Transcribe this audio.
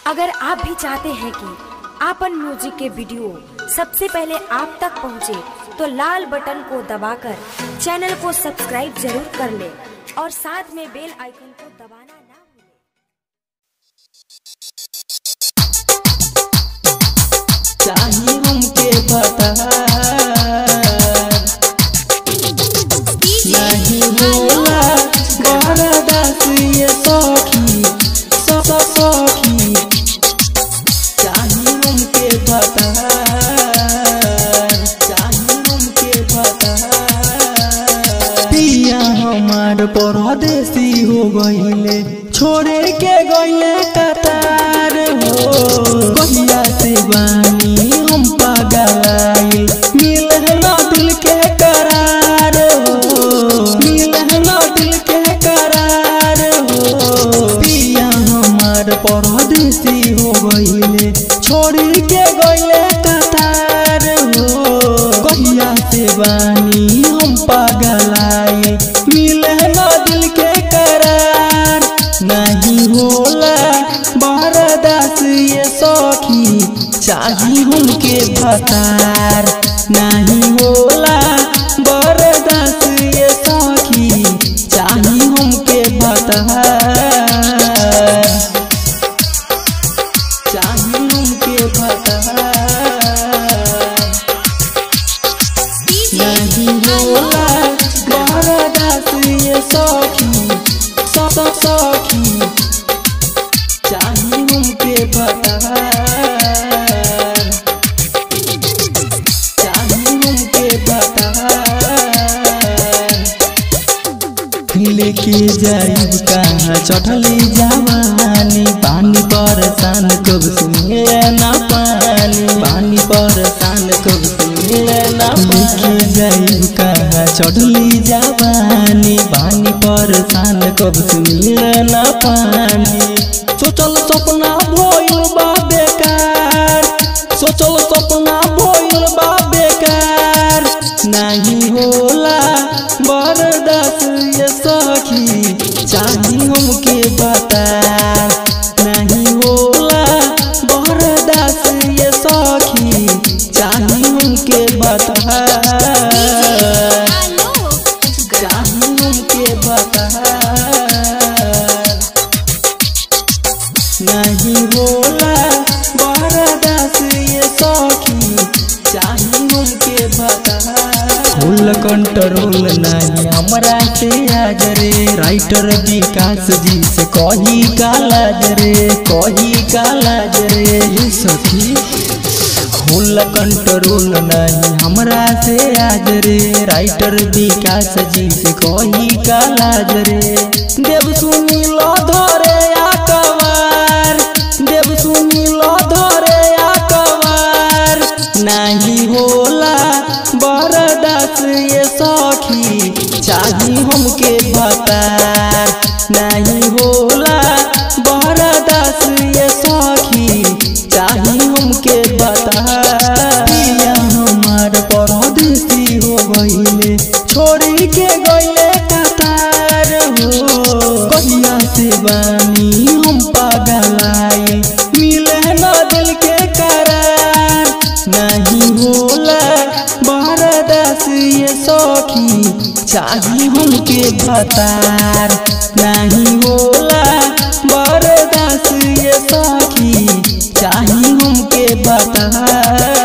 अगर आप भी चाहते हैं कि आपन म्यूजिक के वीडियो सबसे पहले आप तक पहुंचे, तो लाल बटन को दबाकर चैनल को सब्सक्राइब जरूर कर ले और साथ में बेल आइकन को दबाना ना भूलें। चाही हमके पता नहीं होला बरदास ये सखी स- स- सखी चाही हमके पता चाही हमके पता पिया हमार परदेसी हो गईले छोड़े के गईले कतार हो कहिया से बानी हम पागलाइल मिल ना दिल के करार हो मिल ना दिल के करार हो पिया हमार परदेसी हो गईले छोड़ी के गईले कतार हो कहिया से बानी हम पागलाइल मिले ना दिल के करार नहीं होला बरदास ये सखी चाही हमके भतार नहीं होला बरदास ये सखी चाही हमके भतार चाही हमके भतार नहीं होला बरदास ये सखी स- स- सखी चाही हमके भतार चाही हमके भतार लेके जाइब कहाँ चढ़ली जवानी पानी परेशान कब से मिले ना पानी पानी परेशान कब से मिले ना लेके जाइब कहाँ चढ़ली जवानी पानी परेशान कब से मिले ना पानी सोचल सपना भइल बा बेकार सोचल सपना भइल बा बेकार नहीं होला बरदास ये सखी चाही हमके बता नहीं होला बरदास ये सखी चाही हमके बता चाही हमके बता नहीं होला बरदास ये सखी चाही हमके बता फुल कंट्रोल नहीं हमरा से आज रे राइटर विकास जी से कही कालाज रे कही कालाज रे ये सखी फुल कंट्रोल नहीं हमरा से आज रे राइटर विकास जी से कही कालाज रे देव सुनील धरे आकवार देव सुनील धरे आकवार नहीं होला बरदास ये सखी चाही हमके भतार नहीं होला बरदास ये सखी चाही हमके बतार पिया हमार परदेसी हो गईले छोड़ी के गईले कतार हो कहिया से बानी हम पागलाई मिले न दिल के करार नहीं होला बरदास ये सखी चाही हमके भतार नहीं होला बरदास ये सखी चाही हमके भतार